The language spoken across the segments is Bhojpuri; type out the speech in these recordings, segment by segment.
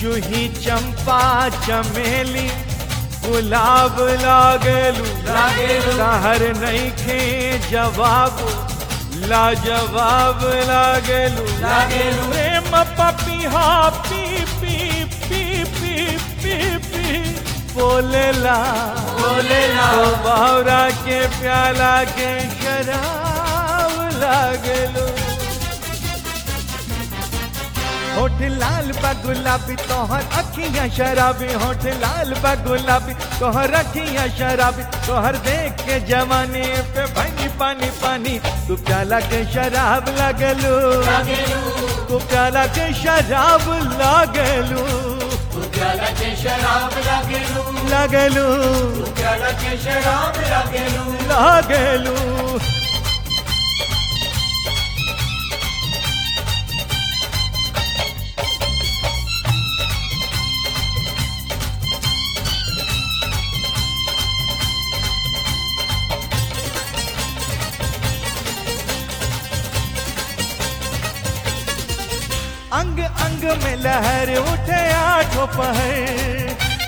जूही चंपा चमेली गुलाब लागलू लागेलू। कहर नहीं खे जवाब लाजवाब लागलू लागेलू। प्रेम पपिहा पी पी पी पी पी पी बोलेला बोलेला। तो बावरा के प्याला के शराब लागलू होठ लाल बा गुलाबी तोहर अखियां शराबी होठ लाल बा गुलाबी तोहर अखियां शराबी तोहर देख के जवानी पे भनी पानी पानी तू प्याला के शराब लगलू लागेलू तू प्याला के शराब लागलू प्याला के शराब लागेलू लगलू प्याला के शराब लागेलू लागलू अंग अंग में लहर उठे आठों पहर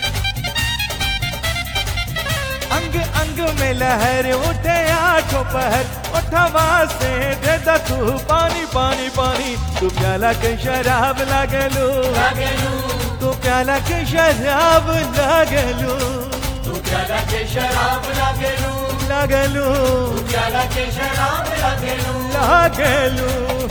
अंग अंग में लहर उठे आठों पहर उठवा से दे दा तू पानी पानी पानी तू प्याला के शराब लागलू लागेलू तू प्याला के शराब लागलू प्याला के शराब लागेलू लागलू प्याला के शराब लागेलू लागलू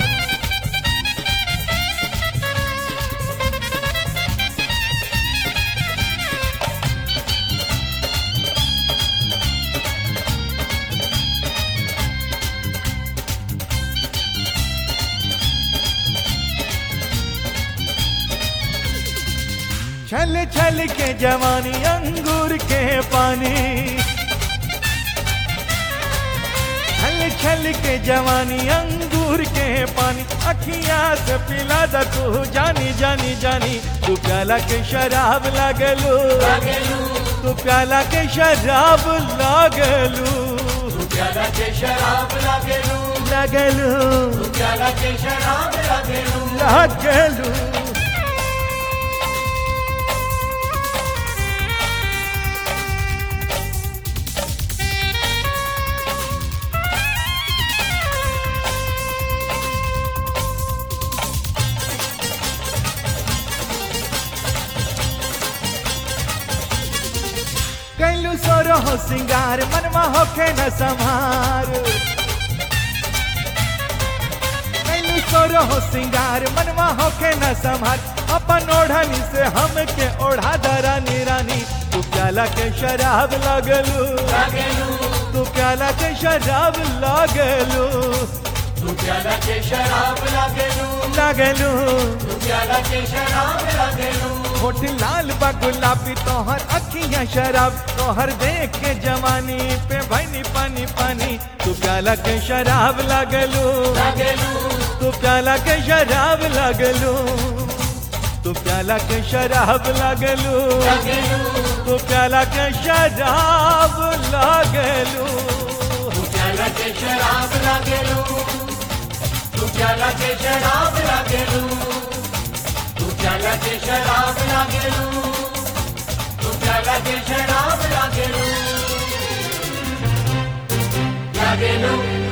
छल छल के जवानी अंगूर के पानी छल छल के जवानी अंगूर के पानी अखियां से पिला दा तू जानी जानी जानी तू प्याला के शराब लागलू लागेलू तू प्याला के शराब लागलू प्याला के शराब लागेलू लागलू प्याला के शराब लागेलू लागलू कैलू सोरो हो सिंगार मनवा होखे न संहार कैलू सोरो हो सिंगार मनवा होखे न संहार अपन ओढ़नी से हमके ओढ़ा दरानी रानी तू प्याला के शराब लागलू लागेलू तू प्याला के शराब लागलू प्याला के शराब लागेलू लागलू प्याला के शराब लागेलू होठ लाल बा गुलाबी तोहर अखियां शराब तोहर देख के जवानी पे भनी पानी पानी तू प्याला के शराब लागलू लागेलू तू प्याला के शराब लागलू तू प्याला के शराब लागलू लागेलू तू प्याला के शराब लागलू प्याला के शराब लागेलू तू प्याला के शराब लागेलू तू प्याला के शराब लागेलू तू प्याला के शराब लागेलू लागेलू